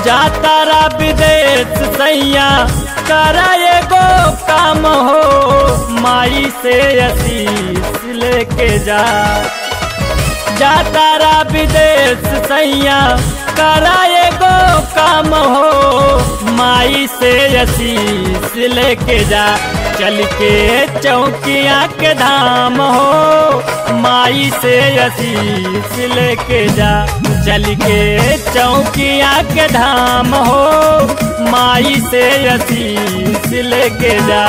जातारा विदेश सैया करा एगो काम हो माई से आशीष लेके जा जातारा विदेश सैया करा एगो काम हो माई से आशीष लेके जा चल के चौकिया के धाम हो माई से आशीष लेके जा चल के चौकिया के धाम हो माई से आशीष लेके जा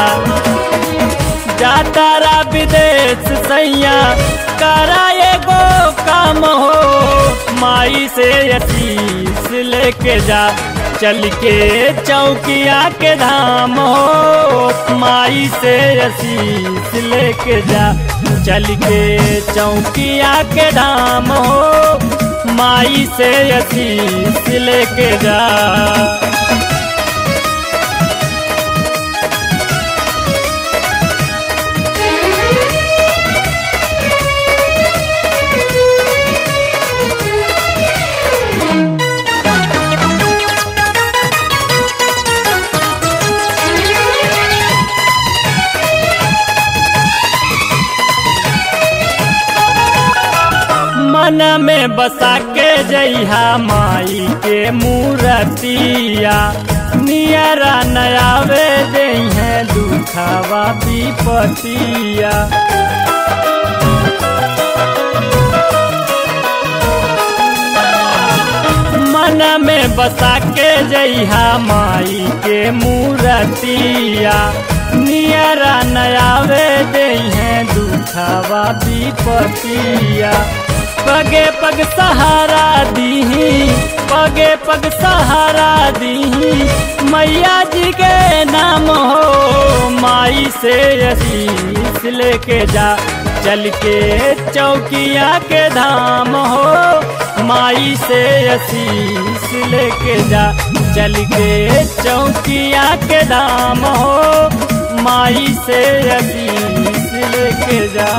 जातारा विदेश सैया करा एगो काम हो माई से आशीष लेके जा चल के चौकिया के धाम हो माई से आशीष लेके जा चल के चौकिया के धाम हो माई से आशीष लेके जा मन में बसा के जइहा माई के मूरतिया नियरा नयावे जइहे दुखावा विपतिया मन में बसा के जइहा माई के मूरतिया नियरा नयावे जइहे दुखावा विपतिया पगे पग सहारा दीही पगे पग सहारा दीही मैया जी के नाम हो माई से आशीष लेके जा चल के चौकिया के धाम हो माई से आशीष लेके जा चल के चौकिया के धाम हो माई से आशीष लेके जा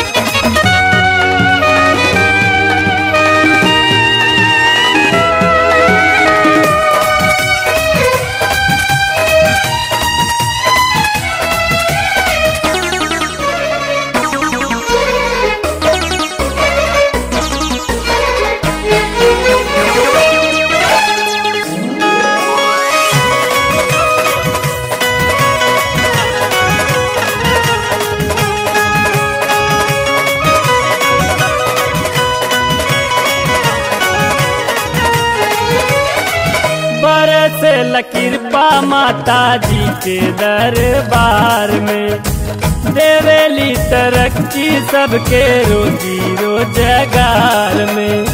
बरस लकिरपा माता जी के दरबार में देवेली तरक्की सबके रोजी रोजगार में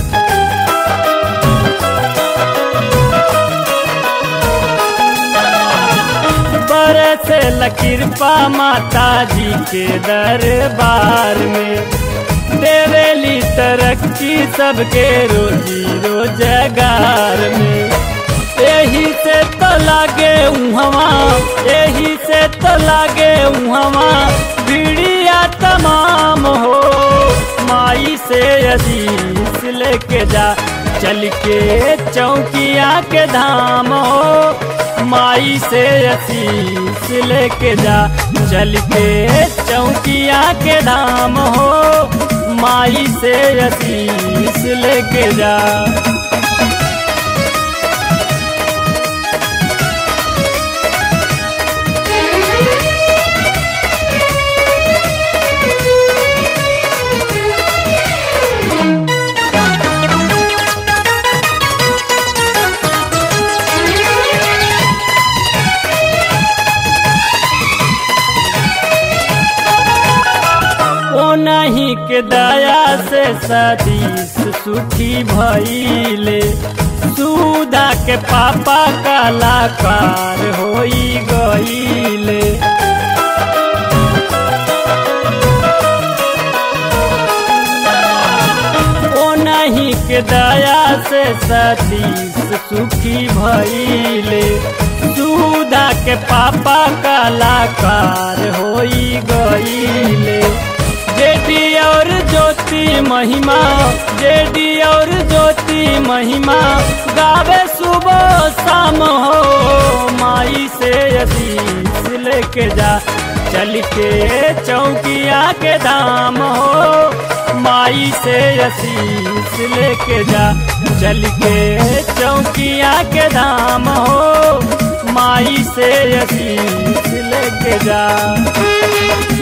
बरस लकिरपा माता जी के दरबार में देवेली तरक्की सबके रोजी रोजगार में यही से तो लागे उहवा यही से तो लागे उहवा बीड़िया तमाम हो माई से आशीष लेके जा चल के चौकिया के धाम हो माई से आशीष लेके जा चल के चौकिया के धाम हो माई से आशीष लेके जा नहीं के दया से सदीस सुखी भइले सुधा के पापा कलाकार होई गईले ओ नहीं के दया से सतीश सुखी भइले सुधा के पापा कलाकार होई गईले जेडी और ज्योति महिमा जेडी और ज्योति महिमा गावे सु सुबह शाम हो माई से असीस लेके जा चल के चौकिया के धाम हो माई से असीस लेके जा चल के चौकिया के धाम हो माई से असीस लेके जा